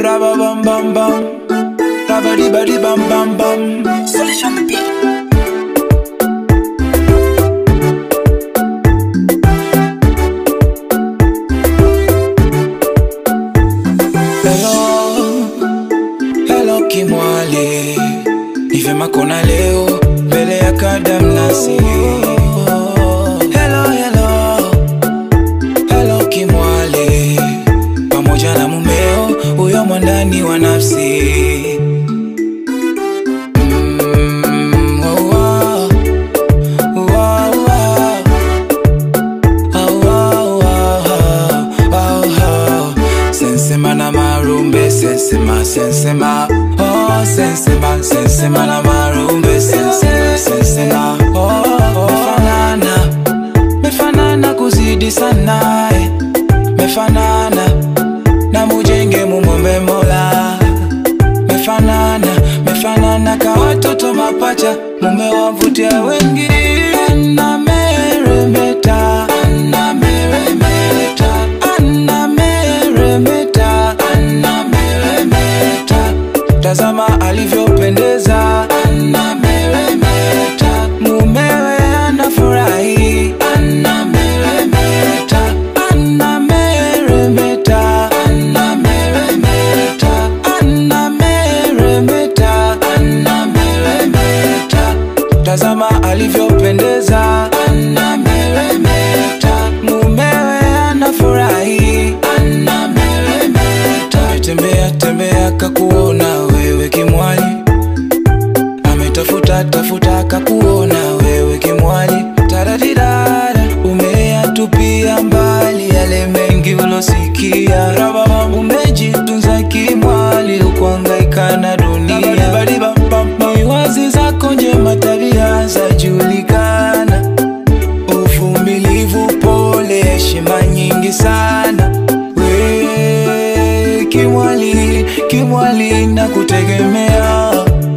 Rabba bam bam bam. Rabba di ba di bam bam bam. Solution on the beat. Hello, hello Kimwali, ni vyema kona leo mbele ya kadamnasi. Hello, hello, hello Kimwali, pamoja na mumeo huyo mwandani wa nafsi. Mm, oh, oh, oh, oh, oh. Oh, oh, oh, oh, oh. Sensema na marumbe, sensema, sensema. Oh, sensema, sensema na marumbe, sensema, sensema. Oh, oh, mefanana, mefanana kuzidi sana, eh. mefanana na mujenge mumombe Mola, mefanana, mefanana ka watoto mapacha, mume wavutia wengi na meremeta, na meremeta, ana meremeta, ana meremeta, tazama alivyopendeza, ana meremeta, mumewe anafurahi, ana meremeta, ana meremeta, ana meremeta, ana meremeta, ana meremeta, tazama alivyopendeza, ana meremeta, mumewe anafurahi, ana meremeta, tembea tembea kakuona wewe kimwali ametafuta tafuta kakuona wewe kimwali taradidada umeyatupia mbali yale mengi ulosikia rababa umejitunza kimwali ukuangaika na dunia maiwazi zako njema tabia zajulikana uvumilivu pole heshima nyingi sana we kimwali kimwali na kutegemea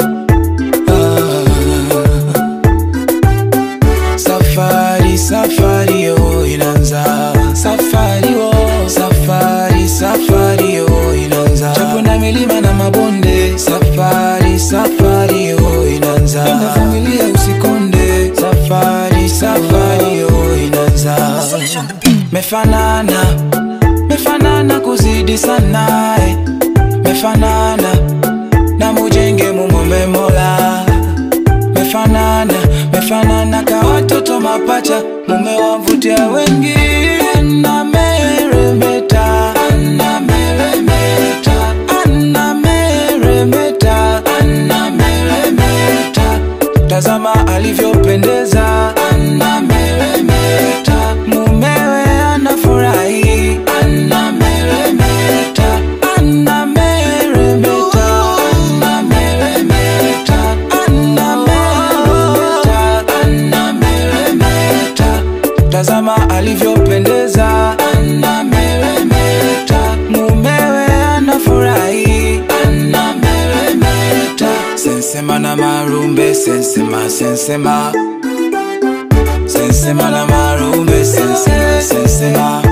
Safari, safari yo inanza Safari yo, safari, safari yo inanza Chapo na milima na mabonde Safari, safari yo inanza Penda familia usikonde Safari, safari yo inanza Solution on the beat. Mefanana, mefanana kuzidi sana eh. Mefanana, na mujenge mumombe Mola mefanana mefanana ka watoto mapacha mume wavutia wengi na meremeta ana meremeta ana meremeta ana meremeta tazama alivyopendeza ana meremeta mumewe anafurahi ana meremeta ana meremeta ana meremeta ana meremeta ana meremeta tazama alivyopendeza ana meremeta mumewe anafurahi ana meremeta sensema na marumbe sensema sensema sensema na marumbe sensema sensema